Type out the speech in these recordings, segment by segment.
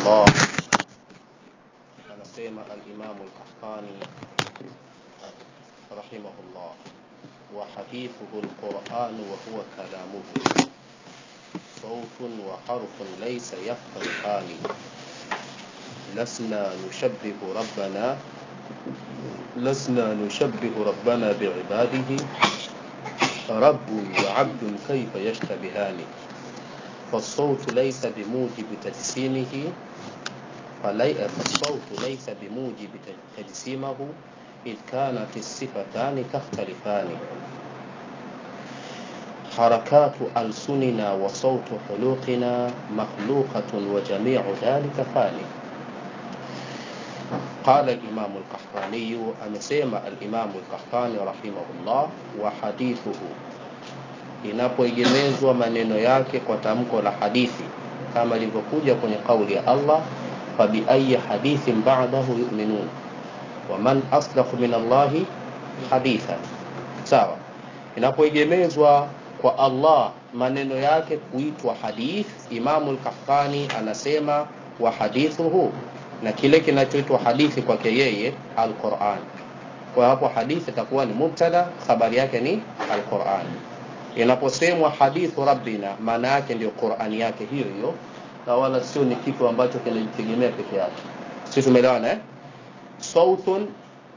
الله anasema alimamu lkahani rahimahullah وحديثه القرآن وهو كلامه صوت وحرف ليس يفترقان لسنا نشبه ربنا لسنا نشبه ربنا بعباده رب وعبد كيف يشتبهان فالصوت ليس بموجب تجسيمه فلي... فالصوت ليس بموجب تجسيمه إذ كانت الصفتان تختلفان حركات ألسننا وصوت حلوقنا مخلوقة وجميع ذلك فاني قال الإمام القحطاني أمسيما الإمام القحطاني رحمه الله وحديثه inapoegemezwa maneno yake kwa tamko la hadithi kama ilivyokuja kwenye kauli ya Allah fabiayi hadithin ba'dahu yu'minun waman asdaqu min Allahi haditha sawa inapoegemezwa kwa Allah maneno yake kuitwa hadith Imamu al-Qahtani anasema wa hadithuhu na kile kinachoitwa hadithi kwake yeye al-Qur'an kwa hapo hadithi itakuwa ni mubtada habari yake ni al-Qur'an inaposemwa hadithu rabbina maana yake ndio Qur'ani yake hiyo hiyo na wala sio ni kitu ambacho kinajitegemea peke yake sisi tumeelewana eh sautun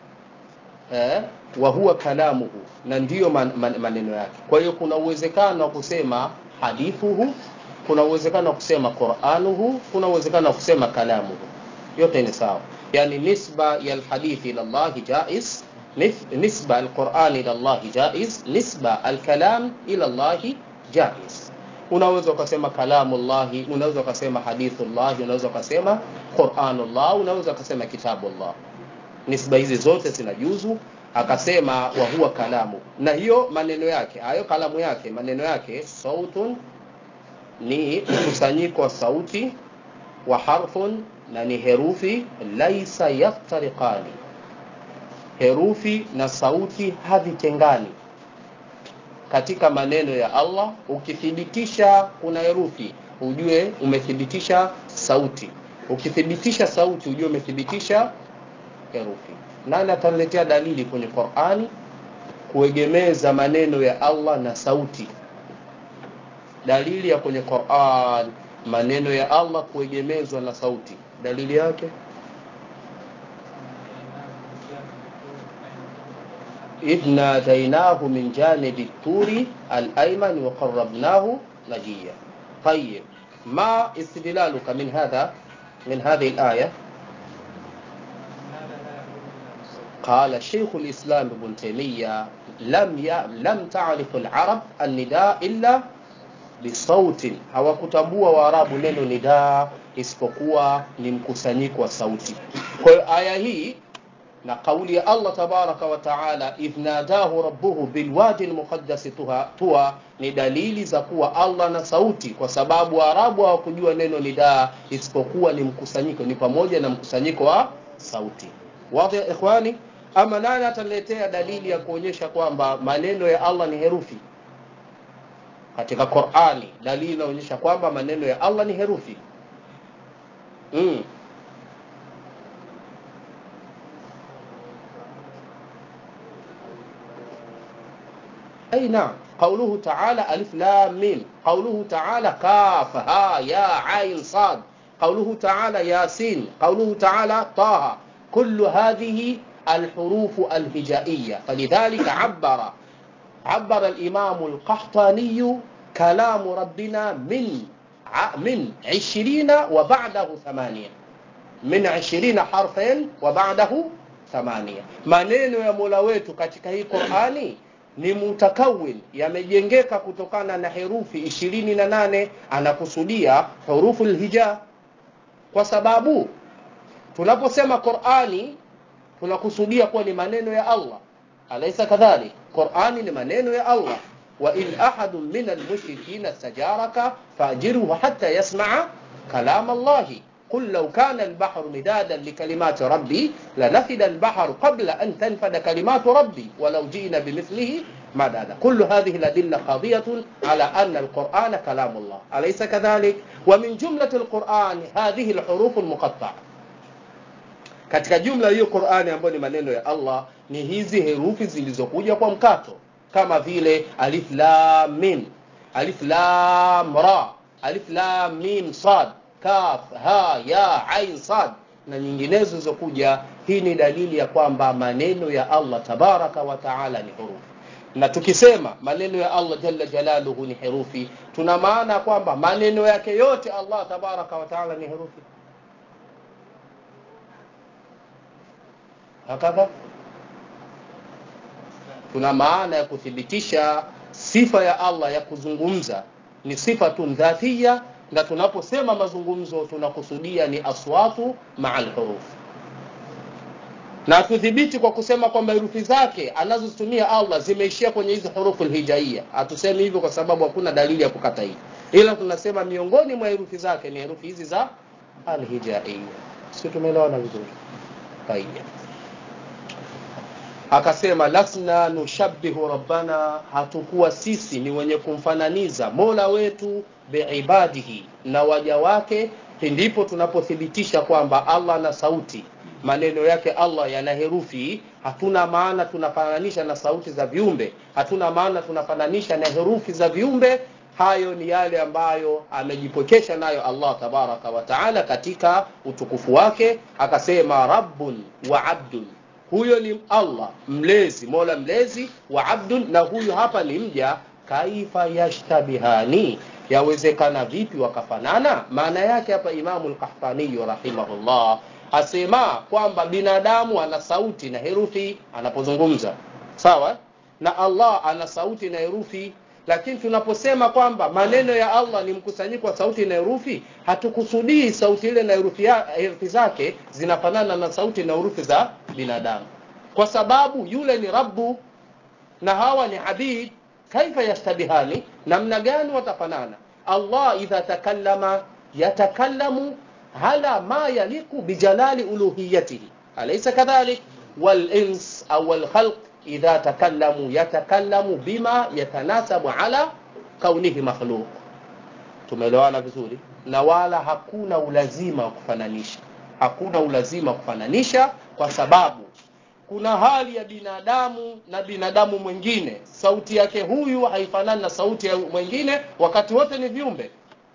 eh, wa huwa kalamuhu na ndiyo man, man, maneno yake kwa hiyo kuna uwezekano wa kusema hadithuhu kuna uwezekano wa kusema quranuhu kuna uwezekano wa kusema kalamuhu yote ni sawa yani nisba ya alhadithi ila Allah jaiz nisba alquran ila Allah jaiz nisba alkalam ila Allah jaiz unaweza ukasema kalamullahi unaweza ukasema hadithullahi unaweza ukasema quranullah unaweza ukasema kitabullah nisba hizi zote zinajuzu akasema wa huwa kalamu na hiyo maneno yake hayo kalamu yake maneno yake sautun ni mkusanyiko wa sauti wa harfun na ni herufi laisa yaftariqani herufi na sauti havitengani katika maneno ya Allah ukithibitisha kuna herufi ujue umethibitisha sauti ukithibitisha sauti ujue umethibitisha herufi nani ataletea dalili kwenye Qur'ani kuegemeza maneno ya Allah na sauti dalili ya kwenye Qur'an maneno ya Allah kuegemezwa na sauti dalili yake إذ ناديناه من جانب الطور الأيمن وقربناه نجيا طيب ما استدلالك من هذا من هذه الآية قال شيخ الإسلام ابن تيمية لم ي... لم تعرف العرب النداء إلا بصوت hawakutambua waarabu neno nidaa isipokuwa ni mkusanyiko wa sauti kwa hiyo aya hii na kauli ya Allah tabaraka wa taala idh nadahu rabbuhu bilwadi almuqaddas tuwa ni dalili za kuwa Allah na sauti kwa sababu waarabu hawakujua neno nidaa isipokuwa ni mkusanyiko ni pamoja na mkusanyiko wa sauti wazi ya ikhwani ama nani ataletea dalili ya kuonyesha kwamba maneno ya Allah ni herufi katika Qur'ani dalili inaonyesha kwamba maneno ya Allah ni herufi mm. أي نعم قوله تعالى ألف لام ميم قوله تعالى كاف ها يا عين صاد قوله تعالى ياسين قوله تعالى طه كل هذه الحروف الهجائية فلذلك عبر عبر الإمام القحطاني كلام ربنا من من عشرين وبعده ثمانية من عشرين حرفا وبعده ثمانية maneno ya Mola wetu katika hii Qur'ani ni mutakawin yamejengeka kutokana na herufi ishirini na nane anakusudia hurufu lhija kwa sababu tunaposema Qur'ani tunakusudia kuwa ni maneno ya Allah alaysa kadhalik Qur'ani ni maneno ya Allah wa in ahadun min almushrikin istajaraka fajirhu hatta yasma'a kalam Allah قل لو كان البحر مدادا لكلمات ربي لنفد البحر قبل أن تنفد كلمات ربي ولو جئنا بمثله مددا كل هذه الأدلة قاضية على أن القرآن كلام الله أليس كذلك ومن جملة القرآن هذه الحروف المقطعة katika jumla hiyo Qur'ani ambayo ni maneno ya Allah ni hizi herufi zilizokuja kwa mkato kama vile alif lam mim alif lam ra alif lam mim sad kaf ha ya ain sad na nyinginezo zilizokuja hii ni dalili ya kwamba maneno ya Allah tabaraka wa taala ni herufi na tukisema maneno ya Allah jalla jalaluhu ni herufi tuna maana kwamba maneno yake yote Allah tabaraka wa taala ni herufi hakadha tuna maana ya kuthibitisha sifa ya Allah ya kuzungumza ni sifatun dhatia na tunaposema mazungumzo tunakusudia ni aswatu ma'al huruf na tudhibiti kwa kusema kwamba herufi zake anazozitumia Allah zimeishia kwenye hizi hurufu hijaia hatusemi hivyo kwa sababu hakuna dalili ya kukata hii ila tunasema miongoni mwa herufi zake ni herufi hizi za alhijaia sio tumeelewana vizuri tayeb akasema lasna nushabbihu rabbana hatukuwa sisi ni wenye kumfananiza mola wetu biibadihi na waja wake ndipo tunapothibitisha kwamba allah na sauti maneno yake allah yana herufi hatuna maana tunafananisha na sauti za viumbe hatuna maana tunafananisha na herufi za viumbe hayo ni yale ambayo amejipokesha nayo allah tabaraka wa taala katika utukufu wake akasema rabbun wa abdun huyo ni allah mlezi mola mlezi wa abdun na huyu hapa ni mja kaifa yashtabihani yawezekana vipi wakafanana maana yake hapa imamu lkahtaniyu rahimahullah asema kwamba binadamu ana sauti na herufi anapozungumza sawa na allah ana sauti na herufi lakini tunaposema kwamba maneno ya allah ni mkusanyiko wa sauti na herufi hatukusudii sauti ile na herufi, ya, herufi zake zinafanana na sauti na herufi za binadamu kwa sababu yule ni rabbu na hawa ni abid kaifa yashtabihani namna gani watafanana allah idha takallama yatakallamu ala ma yaliku bijalali uluhiyatihi alaysa kadhalik walins au walkhalq idha takallamu yatakallamu bima yatanasabu ala kaunihi makhluq tumeelewana vizuri na wala hakuna ulazima wa kufananisha hakuna ulazima wa kufananisha kwa sababu kuna hali ya binadamu na binadamu mwingine sauti yake huyu haifanani na sauti ya mwingine wakati wote ni viumbe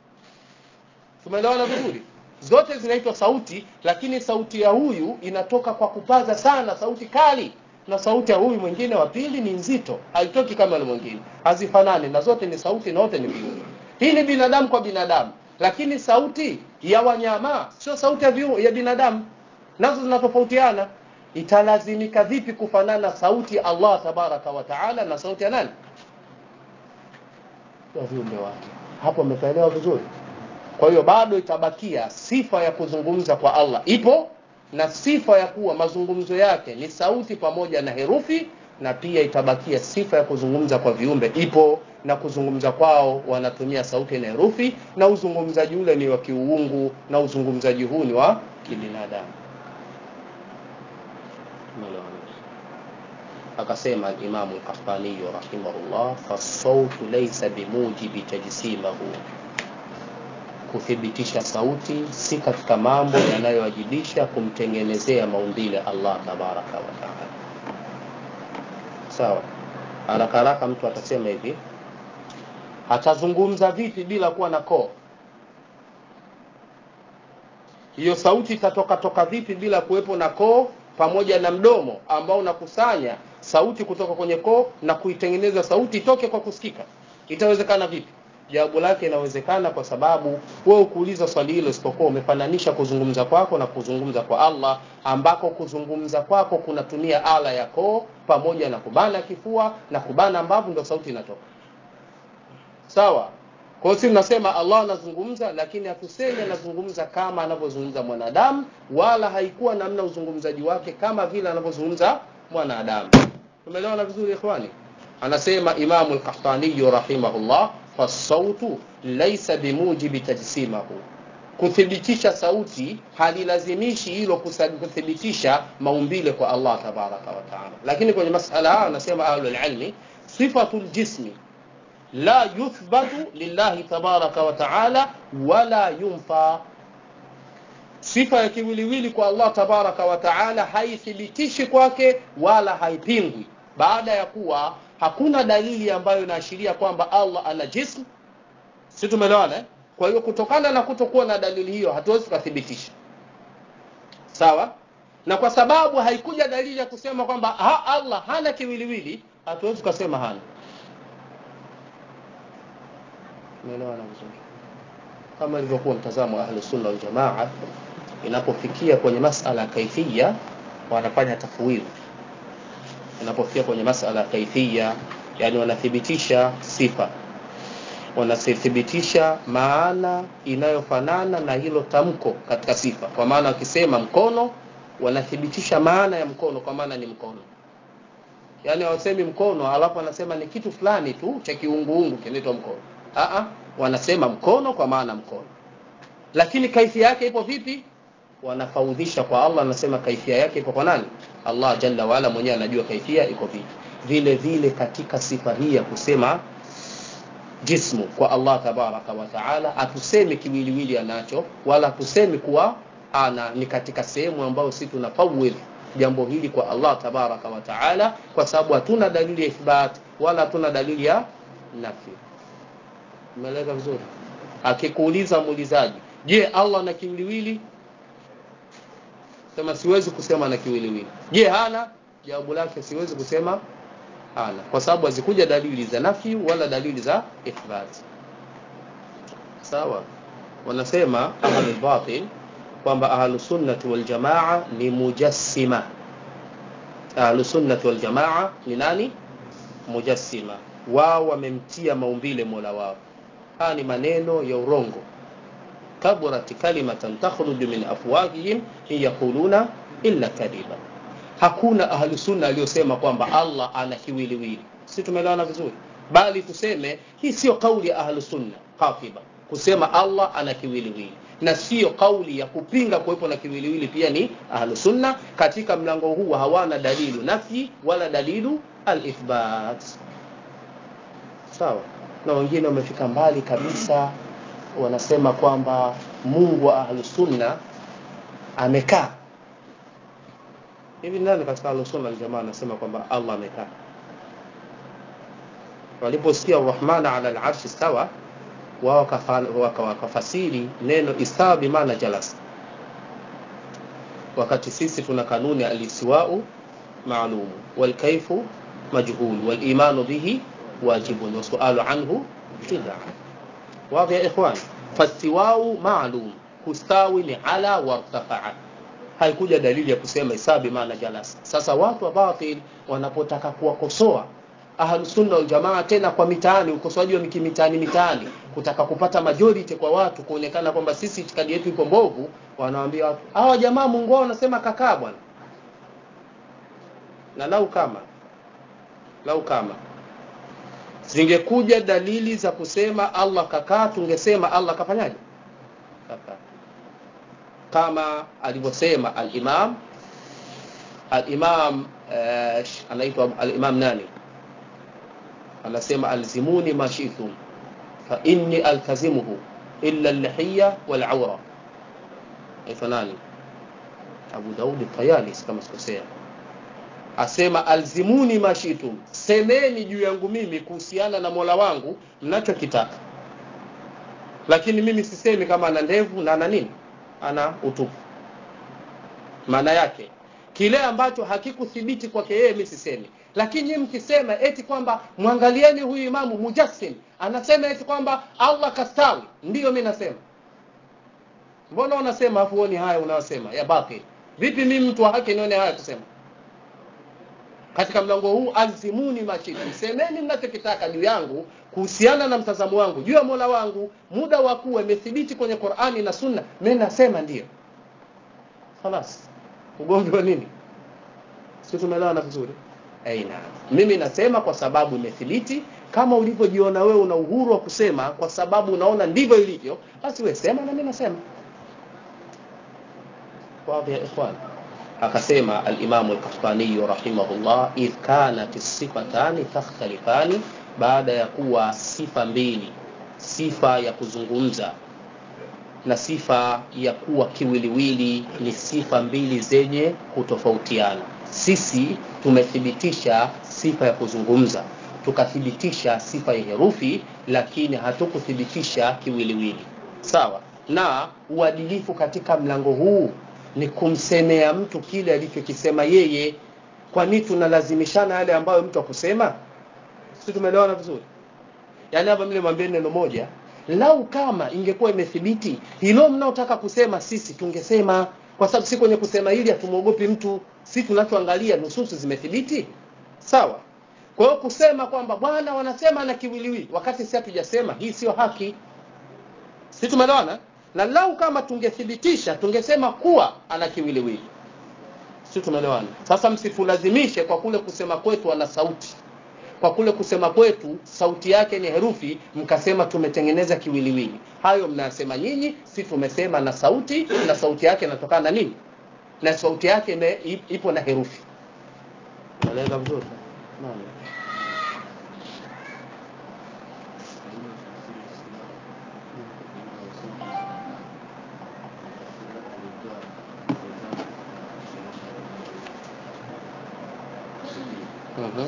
tumeelewana vizuri zote zinaitwa sauti lakini sauti ya huyu inatoka kwa kupaza sana sauti kali na sauti ya huyu mwingine wa pili ni nzito haitoki kama ile mwingine hazifanani na zote ni sauti na wote ni viumbe hii ni binadamu kwa binadamu lakini sauti ya wanyama sio sauti ya, viu, ya binadamu nazo zinatofautiana italazimika vipi kufanana sauti ya Allah tabaraka wa taala na sauti ya nani ya viumbe wake hapo umeelewa vizuri kwa hiyo bado itabakia sifa ya kuzungumza kwa Allah ipo na sifa ya kuwa mazungumzo yake ni sauti pamoja na herufi na pia itabakia sifa ya kuzungumza kwa viumbe ipo na kuzungumza kwao wanatumia sauti na herufi na uzungumzaji ule ni wa kiuungu na uzungumzaji huu ni wa kibinadamu akasema alimamu lkahtaniyu rahimahullah fasautu laisa bimujibi tajsimahu kuthibitisha sauti si katika mambo yanayowajibisha kumtengenezea maumbile allah tabaraka wa taala sawa haraka haraka mtu atasema hivi atazungumza vipi bila kuwa na koo hiyo sauti itatoka toka vipi bila kuwepo na koo pamoja na mdomo ambao unakusanya sauti kutoka kwenye koo na kuitengeneza sauti itoke kwa kusikika itawezekana vipi jawabu lake inawezekana kwa sababu wewe ukuuliza swali hilo isipokuwa umefananisha kuzungumza kwako na kuzungumza kwa Allah ambako kuzungumza kwako kunatumia ala ya koo pamoja na kubana kifua na kubana mbavu ndio sauti inatoka sawa kwa hiyo sisi tunasema Allah anazungumza lakini hatusemi anazungumza kama anavyozungumza mwanadamu wala haikuwa namna uzungumzaji wake kama vile anavyozungumza mwanadamu tumeelewana vizuri ikhwani anasema Imamu al-Qahtani rahimahullah fasautu laisa bimujibi tajsimahu kuthibitisha sauti halilazimishi hilo kuthibitisha maumbile kwa Allah tabaraka wa taala lakini kwenye masala haya anasema ahlul ilmi sifatu ljismi la yuthbatu lillahi tabaraka wa taala wala yunfa sifa ya kiwiliwili kwa allah tabaraka wa taala haithibitishi kwake wala haipingwi baada ya kuwa hakuna dalili ambayo inaashiria kwamba allah ana jism si tumeelewana eh? kwa hiyo kutokana na kutokuwa na dalili hiyo hatuwezi tukathibitisha sawa na kwa sababu haikuja dalili ya kusema kwamba ha, allah hana kiwiliwili hatuwezi tukasema hana tumeelewana vizuri kama ilivyokuwa mtazamo wa ahlusunna waljamaa inapofikia kwenye masala ya kaifia wanafanya tafwidhi inapofikia kwenye masala ya kaifia yani wanathibitisha sifa wanathibitisha maana inayofanana na hilo tamko katika sifa kwa maana wakisema mkono wanathibitisha maana ya mkono kwa maana ni mkono yaani hawasemi mkono alafu wanasema ni kitu fulani tu cha kiunguungu kinaitwa mkono Aa, wanasema mkono kwa maana mkono lakini kaifia yake ipo vipi wanafaudhisha kwa allah anasema kaifia yake ipo kwa nani allah jalla waala mwenyewe anajua kaifia iko vipi vile vile katika sifa hii ya kusema jismu kwa allah tabaraka wa taala hatusemi kiwiliwili anacho wala hatusemi kuwa ana ni katika sehemu ambayo si tunafawidh jambo hili kwa allah tabaraka wa taala kwa sababu hatuna dalili ya ithbat wala hatuna dalili ya nafi umeeleka vizuri akikuuliza muulizaji je allah na kiwiliwili sema siwezi kusema na kiwiliwili je hana jawabu lake siwezi kusema hana kwa sababu hazikuja dalili za nafi wala dalili za ithbat sawa wanasema ahlulbatil kwamba ahlusunnati waljamaa ni mujassima ahlusunnati waljamaa ni nani mujassima wao wamemtia maumbile mola wao haya ni maneno ya urongo kaburat kalimatan takhruju min afwahihim in yaquluna illa kadhiba hakuna ahlusunna aliyosema kwamba allah ana kiwiliwili si tumeelewana vizuri bali tuseme hii sio kauli ya ahlusunna qatiba kusema allah ana kiwiliwili na sio kauli ya kupinga kuwepo na kiwiliwili pia ni ahlusunna katika mlango huu hawana dalilu nafyi wala dalilu alithbat sawa na wengine wamefika mbali kabisa wanasema kwamba mungu wa ahlusunna amekaa hivi nani katika ahlusunna aljamaa anasema kwamba allah amekaa waliposikia arrahmana ala larshi stawa wao wakafasiri neno istawa bimaana jalas wakati sisi tuna kanuni alistiwau maalumu walkaifu majhul walimanu bihi wajibun wasualu anhu bida wadhi ya ikhwan fastiwau maalum kustawi ni ala wartafaa haikuja dalili ya kusema isabi maana jalas sasa watu wa batil wanapotaka kuwakosoa ahlusunna waljamaa tena kwa mitaani ukosoaji wa mitaani mitaani kutaka kupata majority kwa watu kuonekana kwamba sisi itikadi yetu iko mbovu wanawaambia watu hawa jamaa mungu wao wanasema kakaa bwana na lau kama lau kama zingekuja dalili za kusema allah kakaa tungesema allah kafanyaje kakaa kama alivyosema alimam alimam uh, anaitwa alimam nani anasema alzimuni ma shi'tum fa inni altazimuhu illa al-lihiya wal-awra aitwa nani Abu Daud Tayalis kama sikosea asema alzimuni ma shi'tum semeni juu yangu mimi kuhusiana na Mola wangu mnachokitaka lakini mimi sisemi kama ana ndevu na ana nini ana utupu maana yake kile ambacho hakikuthibiti kwake yeye mimi sisemi lakini nyinyi mkisema eti kwamba mwangalieni huyu imamu mujassim anasema eti kwamba allah kastawi ndiyo mi nasema mbona unasema afu uoni haya unayosema ya batil vipi mimi mtu wa haki nione haya kusema katika mlango huu alzimuni mashitu semeni mnachokitaka juu yangu kuhusiana na mtazamo wangu juu ya mola wangu muda wa kuwa imethibiti kwenye qurani na sunna mi nasema ndiyo khalas ugomvi wa nini si tumeelewana vizuri aina mimi nasema kwa sababu imethibiti kama ulivyojiona wewe una uhuru wa kusema kwa sababu unaona ndivyo ilivyo basi wewe sema na mimi nasema wazi ya ikhwan akasema alimamu alkahtaniyu rahimahullah idh kanat sifatani takhtalifani baada ya kuwa sifa mbili sifa ya kuzungumza na sifa ya kuwa kiwiliwili ni sifa mbili zenye kutofautiana sisi tumethibitisha sifa ya kuzungumza tukathibitisha sifa ya herufi lakini hatukuthibitisha kiwiliwili sawa na uadilifu katika mlango huu ni kumsemea mtu kile alichokisema yeye kwani tunalazimishana yale ambayo mtu akusema si tumeelewana vizuri yaani hapa mle mwambie neno moja lau kama ingekuwa imethibiti hilo mnaotaka kusema sisi tungesema kwa sababu si kwenye kusema hili hatumwogopi mtu si tunachoangalia nususu zimethibiti sawa kwa hiyo kusema kwamba bwana wanasema na kiwiliwili wakati si hatujasema hii sio haki si tumeelewana na lau kama tungethibitisha tungesema kuwa ana kiwiliwili si tumeelewana sasa msitulazimishe kwa kule kusema kwetu ana sauti kwa kule kusema kwetu sauti yake ni herufi mkasema tumetengeneza kiwiliwili hayo mnasema nyinyi si tumesema na sauti na sauti yake inatokana na nini na sauti yake ime, ipo na herufi naeleza vizuri naam Mhm.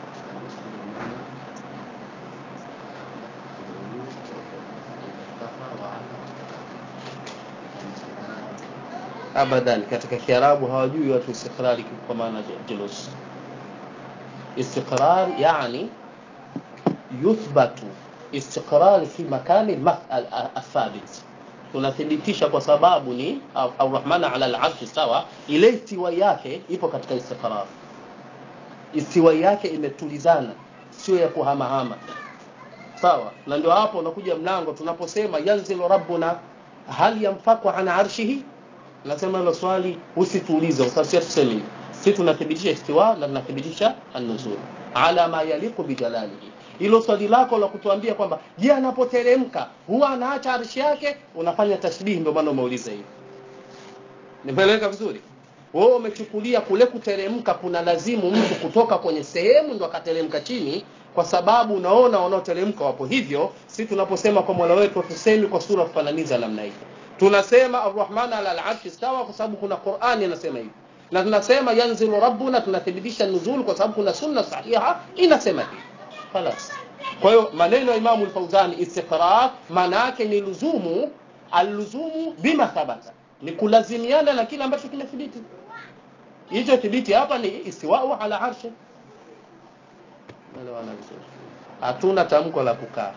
abadan katika kiarabu hawajui watu istiqrari kwa maana julus istiqrar yani yuthbatu istiqrar fi makani athabit tunathibitisha kwa sababu ni arrahman ala alarshi sawa ile istiwa yake ipo katika istiqrar istiwa yake imetulizana sio ya kuhamahama sawa na ndio hapo unakuja mlango tunaposema yanzilu rabbuna hal yanfaku an arshihi nasema hilo swali usituulize kwa sababu sisi tuseme sisi tunathibitisha istiwa na tunathibitisha an-nuzul ala ma yaliqu bi jalalihi hilo swali lako la kutuambia kwamba je anapoteremka huwa anaacha arshi yake unafanya tashbihi ndio maana umeuliza hivi nimeeleweka vizuri wewe umechukulia kule kuteremka kuna lazimu mtu kutoka kwenye sehemu ndo akateremka chini kwa sababu unaona wanaoteremka wapo hivyo si tunaposema kwa mola wetu tusemi kwa sura kufananiza namna hii tunasema arrahman ala alarshi stawa kwa sababu kuna qurani inasema hivi na tunasema yanzilu rabbuna tunathibitisha nuzul kwa sababu kuna sunna sahiha inasema hivi خلاص kwa hiyo maneno ya imamu al-Fauzani istiqrar maana yake ni luzumu aluzumu bima thabata ni kulazimiana na kile ambacho kimethibiti hicho thibiti hapa ni istiwa'u ala arshi elewana vizuri hatuna tamko la kukaa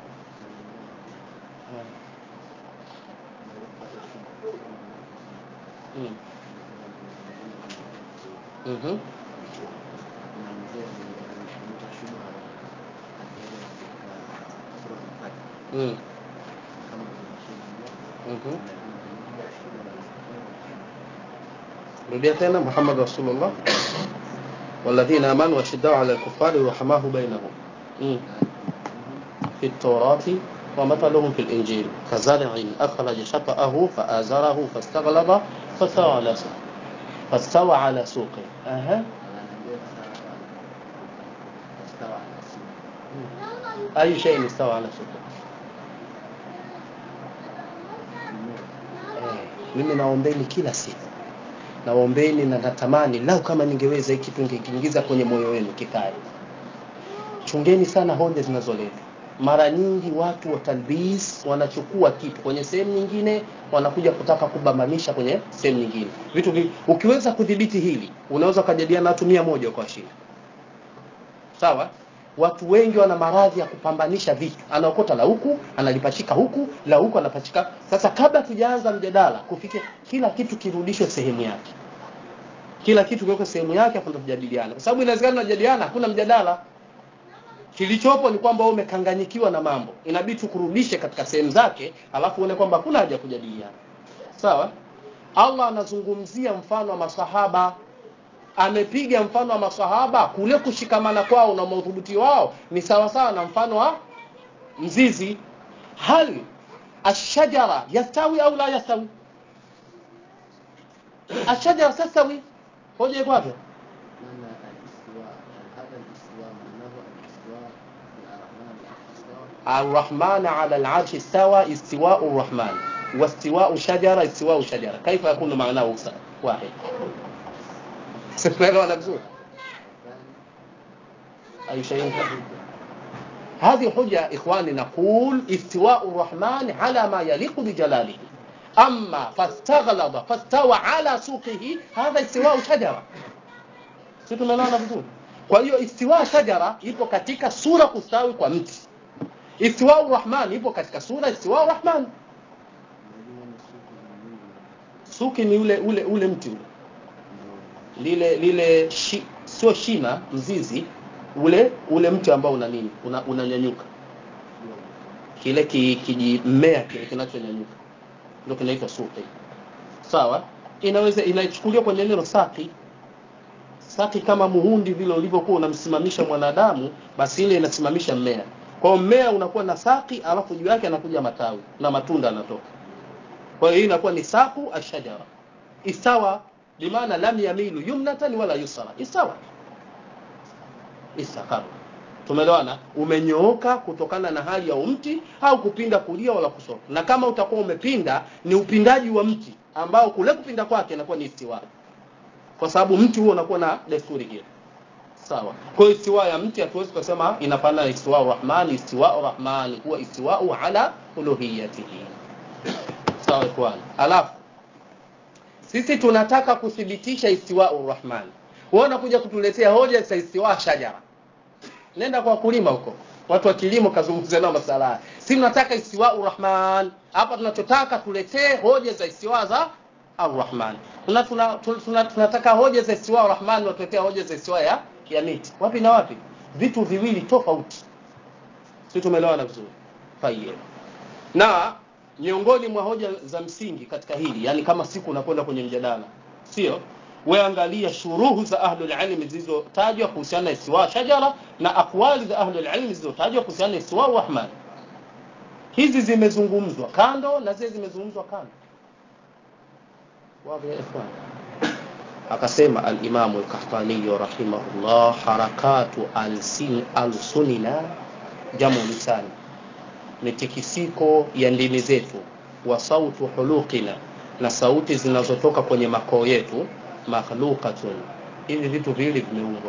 mm. Mhm. Mm. Mhm. rudia tena muhammad rasulullah والذين امنوا واشداء على الكفار رحماه بينهم مم. في التوراة ومثلهم في الإنجيل كزرع أخرج شطأه فآزره فاستغلظ فاستوى على سوقه فاستوى على سوقه أها أي شيء استوى على سوقه eh, mimi naombeni kila siku naombeni na natamani lau kama ningeweza hiki kitu ningekiingiza kwenye moyo wenu kikae chungeni sana hoja zinazoletwa mara nyingi watu wa talbis wanachukua kitu kwenye sehemu nyingine wanakuja kutaka kubambanisha kwenye sehemu nyingine vitu vi, ukiweza kudhibiti hili unaweza ukajadiliana na watu mia moja kwa shida sawa watu wengi wana maradhi ya kupambanisha vitu anaokota la huku analipachika huku la huku anapachika sasa kabla tujaanza mjadala kufikia kila kitu kirudishwe sehemu yake kila kitu kiwekwe sehemu yake afu ndo tujadiliana kwa sababu inawezekana tunajadiliana hakuna mjadala kilichopo ni kwamba wewe umekanganyikiwa na mambo inabidi tukurudishe katika sehemu zake alafu uone kwamba hakuna haja ya kujadiliana sawa Allah anazungumzia mfano wa masahaba amepiga mfano wa masahaba kule kushikamana kwao na madhubuti wao ni sawa sawa na mfano wa mzizi hal ashajara yastawi au la yastawi ashajara tastawi hoja iko wapi معنى الاستواء يعني هذا الاستواء معناه الاستواء الرحمن الاستواء الرحمن على العرش استوى استواء الرحمن واستواء شجرة استواء شجرة كيف يكون معناه س- واحد سمعنا vizuri أي شيء هذه حجة إخواني نقول استواء الرحمن على ما يليق بجلاله أما فاستغلظ فاستوى على سوقه هذا استواء شجرة si tumeelewana vizuri kwa hiyo istiwa shajara ipo katika sura kustawi kwa mti istiwa rahman ipo katika sura istiwa rahman suki ni ule ule ule mti ule lile lile shi, sio shina mzizi ule ule mti ambao una nini una, unanyanyuka kile ki- kijimea kile kinachonyanyuka ndio kinaitwa suki sawa inaweza inachukuliwa kwenye neno saki saki kama muhundi vile ulivyokuwa unamsimamisha mwanadamu basi ile inasimamisha mmea kwa hiyo mmea unakuwa na saki alafu juu yake anakuja matawi na matunda yanatoka kwa hiyo hii inakuwa ni saku ashajara isawa bimaana lam yamilu yumnatan wala yusra isawa istaqara tumeelewana umenyooka kutokana na hali ya mti au kupinda kulia wala kushoto na kama utakuwa umepinda ni upindaji wa mti ambao kule kupinda kwake inakuwa ni istiwa kwa sababu mti huo unakuwa na desturi hiyo sawa kwa hiyo istiwa ya mti hatuwezi kusema inafanana na istiwa rahman istiwa rahman huwa istiwa ala uluhiyatihi sawa ikhwan alafu sisi tunataka kuthibitisha istiwa rahman wewe unakuja kutuletea hoja za istiwa shajara nenda kwa wakulima huko watu wa kilimo kazungumza nao masala haya si tunataka istiwa rahman hapa tunachotaka tuletee hoja za istiwa za arrahman tuna, tuna, tuna, tuna, tunataka hoja za istiwa rahman watuletea hoja za istiwa ya, ya miti wapi na wapi vitu viwili tofauti si tumeelewana vizuri tayeb na miongoni mwa hoja za msingi katika hili yani kama siku unakwenda kwenye mjadala sio we angalia shuruhu za ahlul ilmi zilizotajwa kuhusiana na istiwa shajara na akwali za ahlul ilmi zilizotajwa kuhusiana na istiwa rahman hizi zimezungumzwa kando na zile zimezungumzwa kando واضح يا إخوان akasema alimamu lkahtaniyu rahimahullah harakatu alsin, alsunina jamu lisani mitikisiko ya ndimi zetu wa sautu huluqina na sauti zinazotoka kwenye makoo yetu makhluqatun hivi vitu viwili vimeumbwa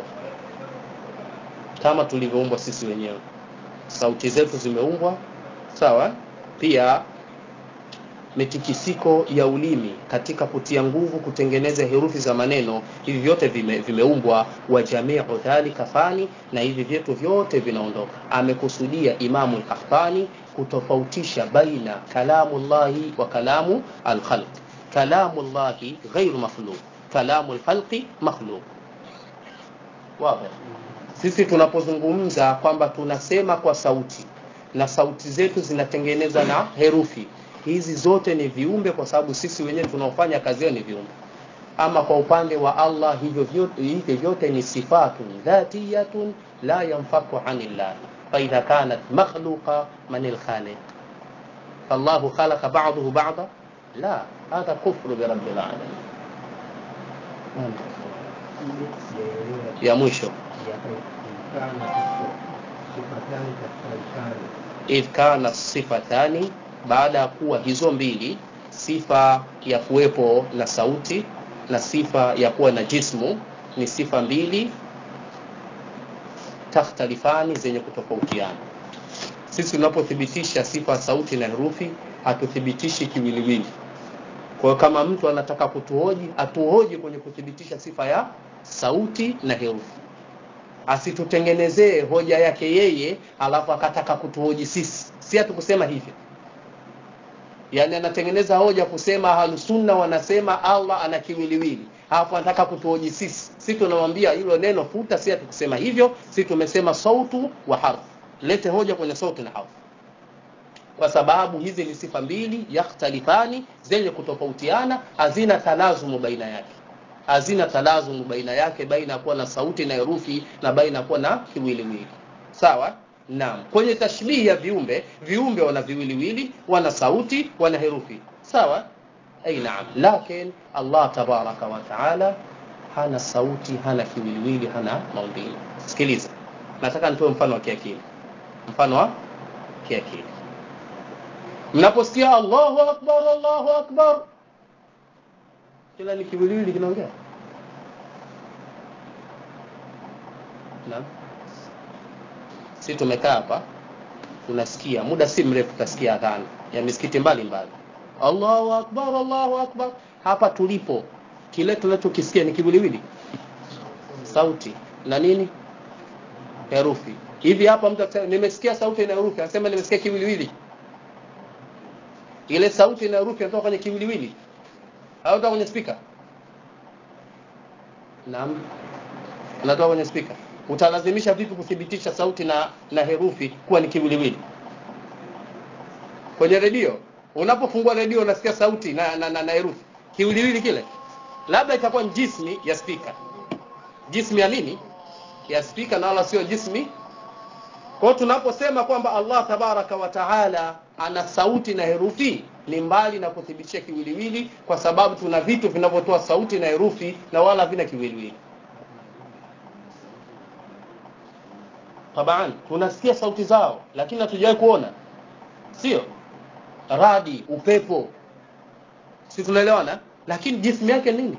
kama tulivyoumbwa sisi wenyewe sauti zetu zimeumbwa sawa pia mitikisiko ya ulimi katika kutia nguvu kutengeneza herufi za maneno hivi vyote vime, vimeumbwa wa jamiu dhalika fani na hivi vyetu vyote vinaondoka amekusudia imamu lkahtani kutofautisha baina kalamu llahi wa kalamu alkhalq kalamu llahi ghairu makhluq kalamu lkhalqi makhluq wazi sisi tunapozungumza kwamba tunasema kwa sauti na sauti zetu zinatengeneza na herufi hizi zote ni viumbe kwa sababu sisi wenyewe tunaofanya kazi hiyo ni viumbe ama kwa upande wa Allah hivyo vyote, hivyo vyote ni sifatun dhatiyatun la yanfaku anillah faidha kanat makhluqa man alkhaliq فالله خلق بعضه بعضا لا هذا كفر برب العالمين يا مwisho idh kana sifatani baada ya kuwa hizo mbili sifa ya kuwepo na sauti na sifa ya kuwa na jismu ni sifa mbili takhtalifani zenye kutofautiana sisi tunapothibitisha sifa ya sauti na herufi hatuthibitishi kiwiliwili kwa hiyo kama mtu anataka kutuhoji atuhoji kwenye kuthibitisha sifa ya sauti na herufi asitutengenezee hoja yake yeye alafu akataka kutuhoji sisi si hatukusema hivyo yani anatengeneza hoja kusema ahlusunna wanasema allah ana kiwiliwili alafu anataka kutuhoji sisi si tunamwambia hilo neno futa si hatukusema hivyo si tumesema sautu wa harfu lete hoja kwenye sauti na harfu kwa sababu hizi ni sifa mbili yakhtalifani zenye kutofautiana hazina talazumu baina yake hazina talazumu baina yake baina ya kuwa na sauti na herufi na baina ya kuwa na kiwiliwili sawa naam kwenye tashbihi ya viumbe viumbe wana viwiliwili wana sauti wana herufi sawa ay naam lakin allah tabaraka wa taala hana sauti hana kiwiliwili hana maumbile sikiliza nataka nitoe mfano wa kiakili mfano wa kiakili mnaposikia allahu akbar allahu akbar kila ni kiwiliwili kinaongea naam si tumekaa hapa tunasikia muda si mrefu tutasikia adhana ya misikiti mbalimbali allahu akbar allahu akbar hapa tulipo kile tunachokisikia ni kiwiliwili sauti na nini herufi hivi hapa mtu akisema nimesikia sauti na herufi anasema nimesikia kiwiliwili ile sauti na herufi inatoka kwenye kiwiliwili au inatoka kwenye spika naam inatoka kwenye spika utalazimisha vipi kuthibitisha sauti na na herufi kuwa ni kiwiliwili kwenye redio unapofungua redio unasikia sauti na na, na, na herufi kiwiliwili kile labda itakuwa ni jismi ya spika jismi ya nini ya spika na wala sio jismi kwa hiyo tunaposema kwamba Allah tabaraka wa taala ana sauti na herufi ni mbali na kuthibitisha kiwiliwili kwa sababu tuna vitu vinavyotoa sauti na herufi na wala vina kiwiliwili taban tunasikia sauti zao lakini hatujawahi kuona sio radi upepo si tunaelewana lakini jismu yake nini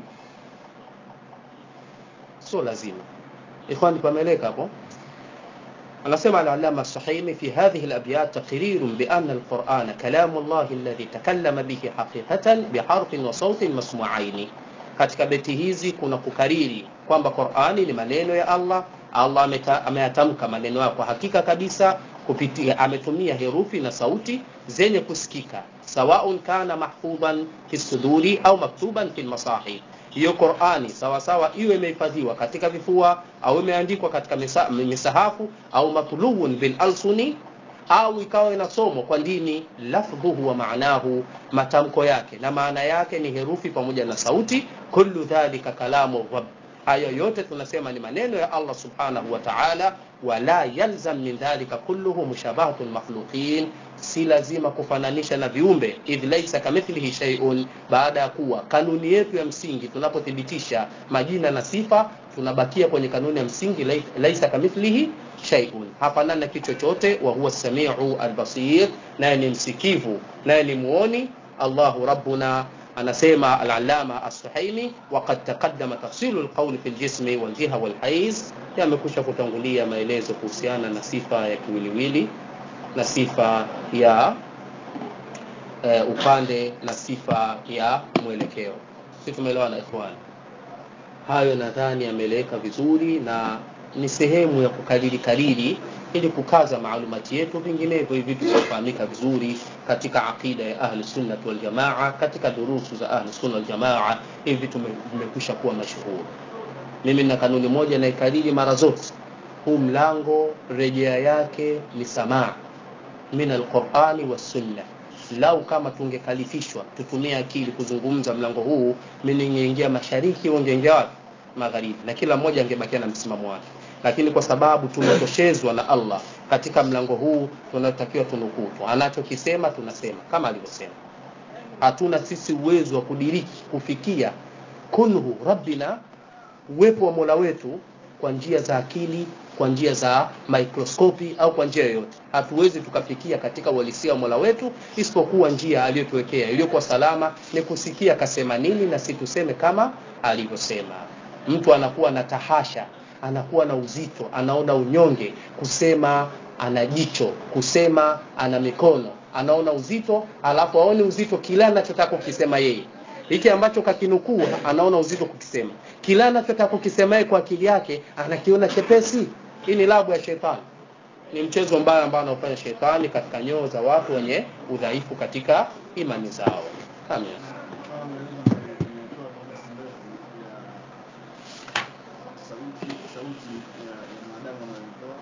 sio lazima ikhwani pameleka hapo anasema al-allama as-sahimi fi hadhihi al-abyat taqrir bi anna al-Qur'ana kalam Allah alladhi takallama bihi haqiqatan biharfin wa sautin masmu'ain katika beti hizi kuna kukariri kwamba Qur'ani ni maneno ya Allah Allah ameyatamka maneno yake kwa hakika kabisa kupitia ametumia herufi na sauti zenye kusikika sawaun kana mahfudhan fi suduri au maktuban fi masahif hiyo Qur'ani sawa sawa iwe imehifadhiwa katika vifua au imeandikwa katika misa, misahafu au matluun bil alsuni au ikawa inasomwa kwa ndini lafdhuhu wa maanahu matamko yake na maana yake ni herufi pamoja na sauti kullu dhalika kalamu rabb hayo yote tunasema ni maneno ya Allah subhanahu wa ta'ala wala yalzam min dhalika kulluhu mushabahatu makhluqin si lazima kufananisha na viumbe idh laysa kamithlihi shay'un baada ya kuwa kanuni yetu ya msingi tunapothibitisha majina na sifa tunabakia kwenye kanuni ya msingi laysa kamithlihi shay'un hafanani na kitu chochote wa huwa samiu albasir naye ni msikivu naye ni muoni Allahu rabbuna anasema al-allama as-suhaimi waqad taqaddama tafsilu al-qawl fi al-jismi wal-jiha wal-haiz yamekusha kutangulia maelezo kuhusiana na sifa ya kiwiliwili na sifa ya e, upande na sifa ya mwelekeo si tumeelewana ikhwani hayo nadhani yameeleweka vizuri na ni sehemu ya kukariri kariri ili kukaza maalumati yetu vinginevyo hivi vitafahamika vizuri katika aqida ya ahli sunna wal jamaa katika durusu za ahli sunna wal jamaa hivi vitu vimekwisha kuwa mashuhuri mimi na kanuni moja naikariri mara zote huu mlango rejea yake ni samaa min alqurani wassunna lau kama tungekalifishwa tutumie akili kuzungumza mlango huu mimi ningeingia mashariki ungeingia wapi magharibi na kila mmoja angebakia na msimamo wake lakini kwa sababu tumetoshezwa na Allah katika mlango huu tunatakiwa tunukutu anachokisema tunasema kama alivyosema hatuna sisi uwezo wa kudiriki kufikia kunhu rabbina uwepo wa Mola wetu kwa njia za akili kwa njia za mikroskopi au kwa njia yoyote hatuwezi tukafikia katika uhalisia wa Mola wetu isipokuwa njia aliyotuwekea iliyokuwa salama ni kusikia kasema nini na si tuseme kama alivyosema mtu anakuwa na tahasha anakuwa na uzito anaona unyonge kusema ana jicho kusema ana mikono anaona uzito alafu aone uzito kila anachotaka kukisema yeye hiki ambacho kakinukuu anaona uzito kukisema kila anachotaka kukisema yeye kwa akili yake anakiona chepesi hii ni labu ya shetani ni mchezo mbaya ambao anaofanya shetani katika nyoo za watu wenye udhaifu katika imani zao amen sauti sauti ya ya mwanadamu anayotoa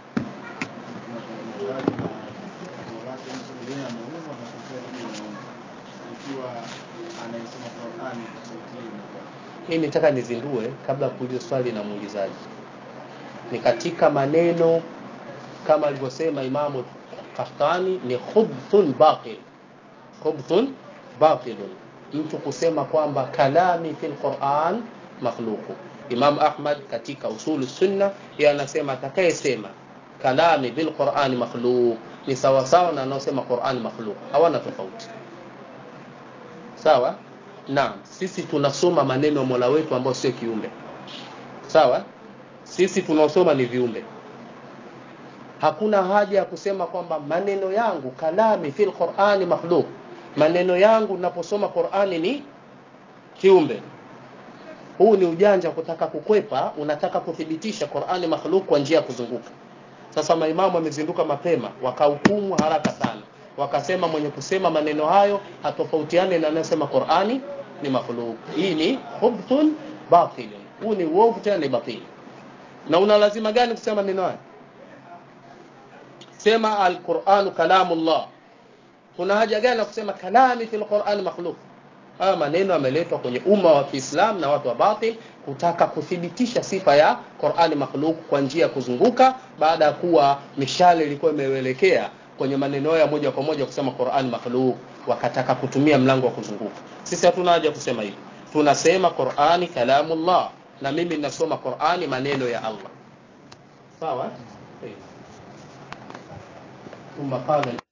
na wake mtu yeye ameumwa na kufia hiyo ikiwa anayesoma Qur'ani kwa sauti hiyo hii nitaka nizindue kabla ya kuuliza swali na muulizaji ni katika maneno kama alivyosema imamu Qahtani ni khubthun batil khubthun batilun mtu kusema kwamba kalami fil Qur'an makhluqu imam ahmad katika usulu sunna yeye anasema atakayesema kalami bil qurani makhluq ni sawasawa na anaosema qurani makhluq hawana tofauti sawa naam sisi tunasoma maneno ya mola wetu ambao sio kiumbe sawa sisi tunaosoma ni viumbe hakuna haja ya kusema kwamba maneno yangu kalami fil qurani makhluq maneno yangu naposoma qurani ni kiumbe huu ni ujanja kutaka kukwepa unataka kuthibitisha qurani makhluq kwa njia ya kuzunguka sasa maimamu wamezinduka mapema wakahukumu haraka sana wakasema mwenye kusema maneno hayo hatofautiane na anayesema qurani ni makhluq hii ni khubthun batilun huu ni uovu tena ni batili na una lazima gani kusema maneno haya sema alquranu kalamullah kuna haja gani ya kusema kalami fil qurani makhluq haya maneno yameletwa kwenye umma wa Kiislamu na watu wa batil kutaka kuthibitisha sifa ya Qur'ani makhluq kwa njia ya kuzunguka baada ya kuwa mishale ilikuwa imeelekea kwenye maneno ya moja kwa moja kusema Qur'ani makhluq wakataka kutumia mlango wa kuzunguka sisi hatuna haja kusema hivi tunasema Qur'ani kalamullah na mimi ninasoma Qur'ani maneno ya Allah sawa ثم قال